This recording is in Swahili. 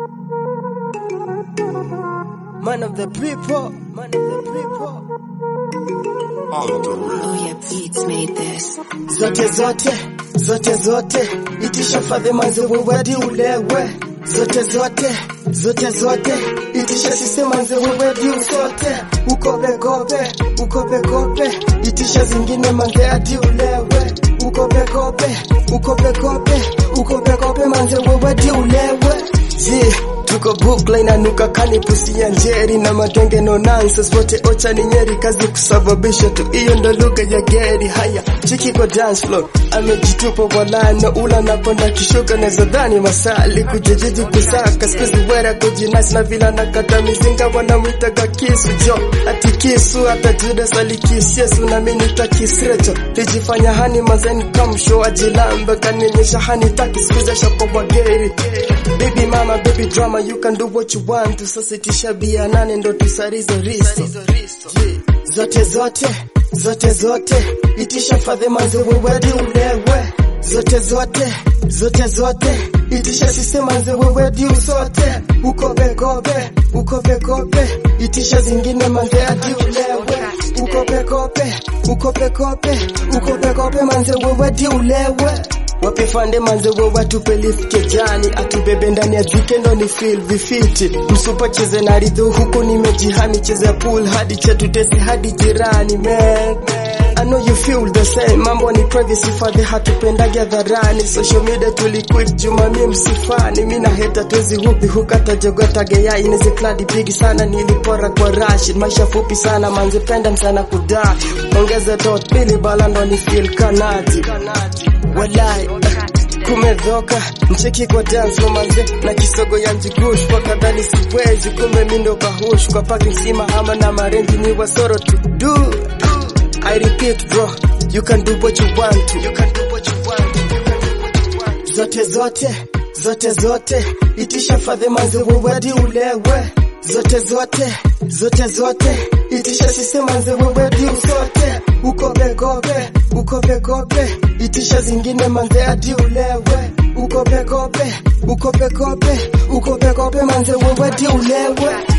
Man of the people, man of the people. Oh yeah, beats made this. Zote zote, zote zote, itisha fadhe manze wewedi ulewe. Zote zote, zote zote, itisha sise manze wewedi usote. Ukope kope, ukope kope, itisha zingine manze ati ulewe. Ukope kope, ukope kope, ukope kope manze wewedi ulewe. Yeah. Tuko bukla inanuka kani pusi ya njeri na matenge no nonsense wote ocha ni nyeri kazi kusababisha tu hiyo ndo lugha ya geri haya chiki kwa dance floor amejitupa walano ula naponda kishuka na zadhani masali kujijiji kusaka skuzi wera kujinasi na vila nakata mizinga wanamwitaga kisu jo ati kisu hata judas alikisi yesu na mimi nitakisrecho lijifanya hani mazeni kamsho ajilambe kanionyesha hani taki skuza shako kwa geri baby mama baby drama you can do what you want tusasitisha bia nane ndo tusarizo risto Yeah. zote zote zote zote itisha fadhe manze wewedi ulewe zote zote zote zote itisha sise manze wewedi usote ukopekope ukopekope itisha zingine manze ati ulewe ukopekope ukopekope ukopekope manze wewedi ulewe wape fande manze we watupe lift kejani atubebe ndani ya zikendo ni feel vifiti msupa cheze na ridho huko nimejihami cheze pool hadi chetu tesi hadi jirani man I know you feel the same mambo ni privacy fadhe hatupendagi hadharani social media tuliquit juma mi msifani mi na heta twezi hupi hukata jogota geya ineze kladi bigi sana nilipora kwa rashid maisha fupi sana manze penda sana kuda ongeze tot pili balando ni feel kanati walai kumedhoka mcheki kwa dance kwa manze na kisogo ya njigush kwa kadhani siwezi kumbe mindo kahush kwa paki msima ama na marenji ni wasoro to do I repeat bro you can do what you want to you can do what you want to you can do what you want to. zote zote zote zote itisha fadhe manze wewedi ulewe zote zote zote zote itisha sise manze wewedi usote ukopekope ukopekope itisha zingine manze ati ulewe ukopekope ukopekope ukopekope manze wewedi ulewe